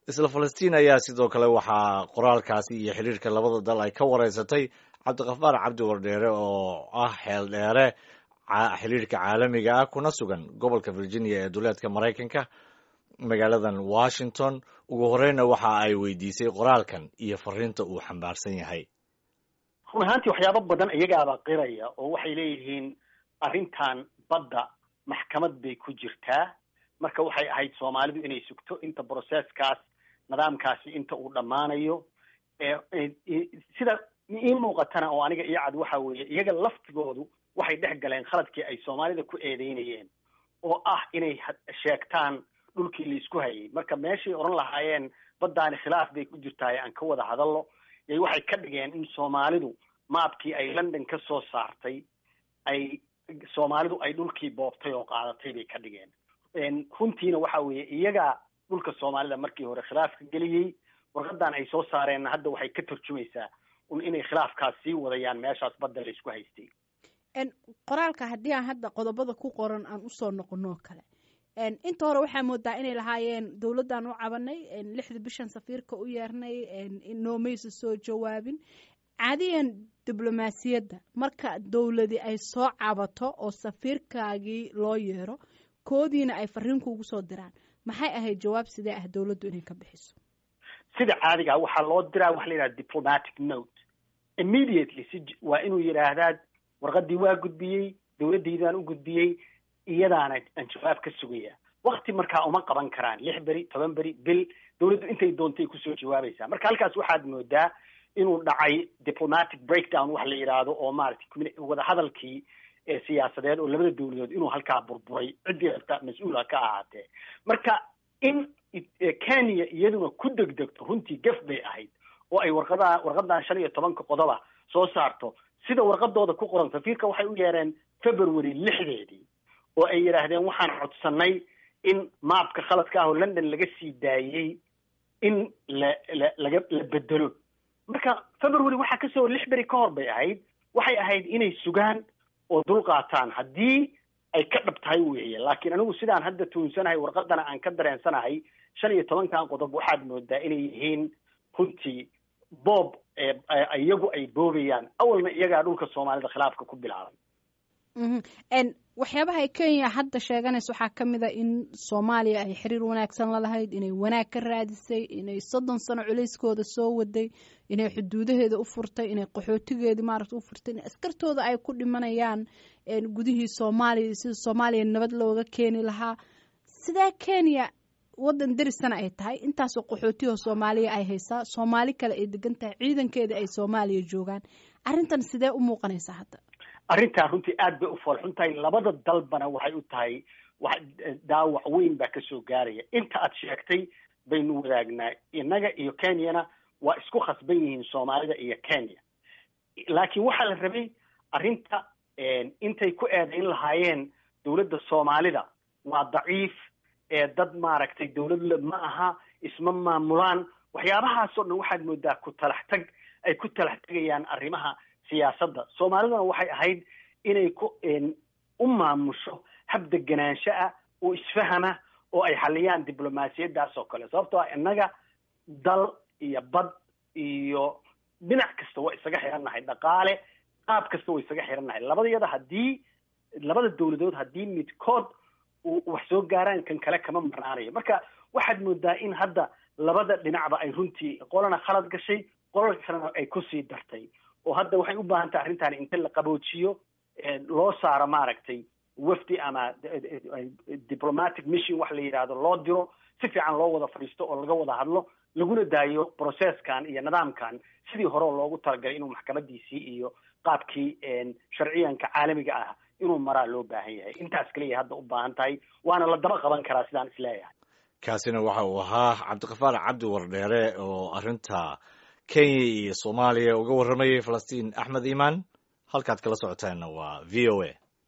isla falastiin ayaa sidoo kale waxaa qoraalkaasi iyo xiriirka labada dal ay ka wareysatay cabdikafaar cabdi wardheere oo ah xeel dheere xiriirka caalamiga ah kuna sugan gobolka virginia ee duleedka maraykanka magaaladan washington ugu horeyna waxa ay weydiisay qoraalkan iyo fariinta uu xambaarsan yahay run ahaantii waxyaabo badan iyagaaba qiraya oo waxay leeyihiin arrintan badda maxkamad bay ku jirtaa marka waxay ahayd soomaalidu inay sugto inta broseskaas nidaamkaasi inta uu dhammaanayo sida ii muuqatana oo aniga iyo cad waxa weeye iyaga laftigoodu waxay dhex galeen khaladkii ay soomaalida ku eedeynayeen oo ah inay sheegtaan dhulkii laisku hayay marka meeshay odhan lahaayeen baddaani khilaaf bay ku jirtaay aan ka wada hadallo yay waxay ka dhigeen in soomaalidu maabkii ay london ka soo saartay ay soomaalidu ay dhulkii boobtay oo qaadatay bay ka dhigeen runtiina waxa weeye iyagaa dhulka soomaalida markii hore khilaafka geliyey warqadan ay soo saareenna hadda waxay ka turjumaysaa un inay khilaafkaas sii wadayaan meeshaas badda la isku haystay qoraalka haddii aan hadda qodobada ku qoran aan usoo noqonoo kale inta hore waxaa moodaa inay lahaayeen dowladdan u cabanay lixda bishan safiirka u yeernay noomaysa soo jawaabin caadiyan diblomaasiyadda marka dowladi ay soo cabato oo safiirkaagii loo yeero koodiina ay fariin kuugu soo diraan maxay ahayd jawaab sidee ah dowladdu inay ka bixiso sida caadiga waxaa loo diraa waxa la yidhaha diplomatic note immediately si waa inuu yidhaahdaa warqadii waa gudbiyey dowladdaydaan u gudbiyey iyadaana aan jawaab ka sugaya wakti markaa uma qaban karaan lix beri toban beri bil dowladdu intay doontay kusoo jawaabaysaa marka halkaas waxaad moodaa inuu dhacay diplomatic breakdown wax la yidhaahdo oo maaragtay wadahadalkii siyaasadeed oo labada dowladood inuu halkaa burburay ciddii rabta mas-uula ka ahaatee marka in kenya iyaduna ku degdegto runtii gaf bay ahayd oo ay warqadaa warqadan shan iyo tobanka qodoba soo saarto sida warqadooda ku qoran safiirka waxay u yeereen february lixdeedii oo ay yidhaahdeen waxaan codsanay in maabka khaladka ah oo london laga sii daayey in la la laga la bedelo marka february waxaa kasoo lix beri ka hor bay ahayd waxay ahayd inay sugaan oo dul qaataan haddii ay ka dhab tahay weeye laakiin anigu sidaan hadda tuunsanahay warqadana aan ka dareensanahay shan iyo tobankan qodob waxaad moodaa inay yihiin runtii boob iyagu ay boobayaan awalna iyagaa dhulka soomaalida khilaafka ku bilaabay waxyaabaha ay kenya hadda sheeganaysa waxaa ka mid a in soomaaliya ay xiriir wanaagsan la lahayd inay wanaag ka raadisay inay soddon sano culayskooda soo waday inay xuduudaheeda u furtay inay qaxootigeeda maaragta u furtay in askartooda ay ku dhimanayaan gudihii soomaaliya sida soomaaliya nabad looga keeni lahaa sidaa kenya waddan derisana ay tahay intaasoo qaxootiyahoo soomaaliya ay haysaa soomaali kale ay degan tahay ciidankeeda ay soomaaliya joogaan arrintan sidee u muuqanaysaa hadda arrintaa runtii aad bay u foolxun tahay labada dalbana waxay u tahay wa daawac weyn baa kasoo gaaraya inta aad sheegtay baynu wadaagnaa innaga iyo kenyana waa isku khasban yihiin soomaalida iyo kenya laakiin waxaa la rabay arrinta intay ku eedayn lahaayeen dowladda soomaalida waa daciif dad maaragtay dowladla ma aha isma maamulaan waxyaabahaasoo dhan waxaad moodaa ku talax tag ay ku talax tegayaan arrimaha siyaasadda soomaaliduna waxay ahayd inay ku u maamusho hab deganaansho ah oo isfahama oo ay xaliyaan diblomaasiyaddaas oo kale sababtoo ah innaga dal iyo bad iyo dhinac kasta waa isaga xirannahay dhaqaale qaab kasta waa isaga xirannahay labadayada haddii labada dowladood haddii midkood wax soo gaaraan kan kale kama marnaanayo marka waxaad moodaa in hadda labada dhinacba ay runtii qolana khalad gashay qolal kalena ay kusii dartay oo hadda waxay u baahan tahay arrintan inta la qaboojiyo loo saaro maaragtay wafdi ama diplomatic mission wax la yidhaahdo loo diro si fiican loo wada fadhiisto oo laga wada hadlo laguna daayo processkan iyo nidaamkan sidii hore loogu talagalay inuu maxkamadiisii iyo qaabkii sharciyanka caalamiga ah inuu maraa loo baahan yahay intaas kaliya hadda u baahan tahay waana la daba qaban karaa sidaan isleeyahay kaasina waxa uu ahaa cabdikafaar cabdi wardheere oo arrinta kenya iyo soomaaliya uga warramayay falastiin axmed iimaan halkaad kala socotaanna waa v o a